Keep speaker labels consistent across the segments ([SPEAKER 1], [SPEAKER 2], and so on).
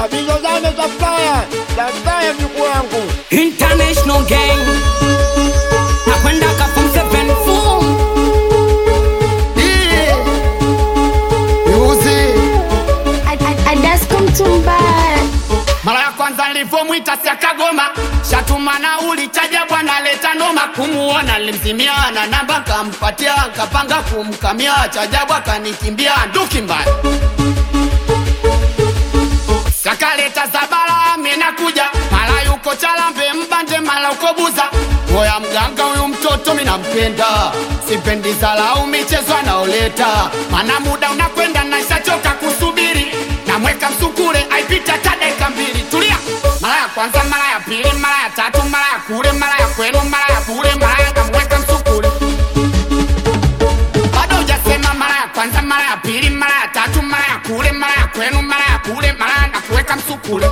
[SPEAKER 1] Abizozame Safaya, Safaya mjukuu wangu.
[SPEAKER 2] International gang nakwenda kafum seven four
[SPEAKER 3] Adasko Mtumbaya.
[SPEAKER 2] mara ya kwanza nilivyomwita siakagoma shatuma nauli chaja bwana leta noma kumuona limzimiana namba kampatia kapanga kumkamia chajabu akanikimbia nduki mbaya sakaleta zabala minakuja mara yuko chalambe mbanje mara uko buza moya mganga huyu mtoto minampenda sipendi zalau michezo anaoleta mana muda unakwenda naishachoka kusubiri namweka msukule aipita hata dakika mbili tulia mara ya kwanza mara ya pili mara ya tatu mara ya kule mara ya kwenu mara ya bure mara ya namweka msukule bado hujasema mara ya kwanza mara ya pili mara ya tatu mara ya kule mara ya kwenu mara ya kule mara ya nakuweka msukule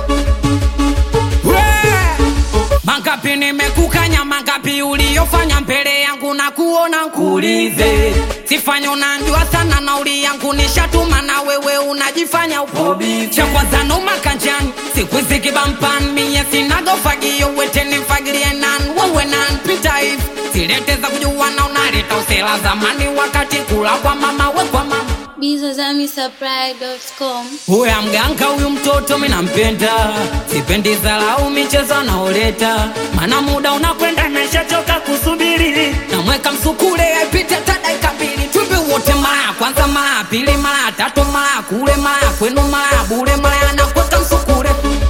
[SPEAKER 2] mangapi nimekukanya mangapi uliyofanya mbele yangu na kuona nkuulize sifanya unanjua sana nauli yangu nishatuma na wewe unajifanya upo cha kwanza noma kanjani siku hizi kibampan miye sinagofagio weteni fagilie nan wewe nan pita hivi silete za kujua na unaleta usela zamani wakati kula kwa mama we kwa mama
[SPEAKER 3] Bizozamisupply.com.
[SPEAKER 2] Huya mganga huyu mtoto minampenda, sipendi dharau michezo anaoleta, mana muda unakwenda nashachoka kusubiri, namweka msukule aipite hata dakika mbili, twimbi wote, mara ya kwanza, mara ya pili, mara ya tatu, mara ya kule, mara ya kwenu, mara ya bure, mara ya nakweka msukule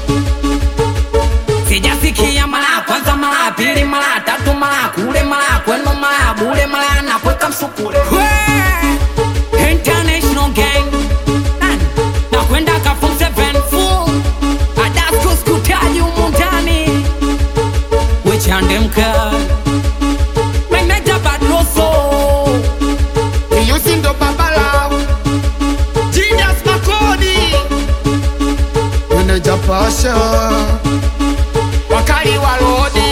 [SPEAKER 2] sijasikia mara ya kwanza, mara ya pili, mara ya tatu, mara ya kule, mara ya kwenu, mara ya bure, mara ya nakweka msukule Wee! International gang Nani? nakwenda kafum seven full adasko skutaji humu ndani wechande mkali meneja badroso iyusi ndo babala jidas makodi
[SPEAKER 1] Meneja Pasha,
[SPEAKER 2] wakali wa rodi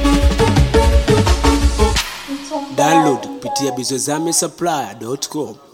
[SPEAKER 4] download kupitia bizozame supply.com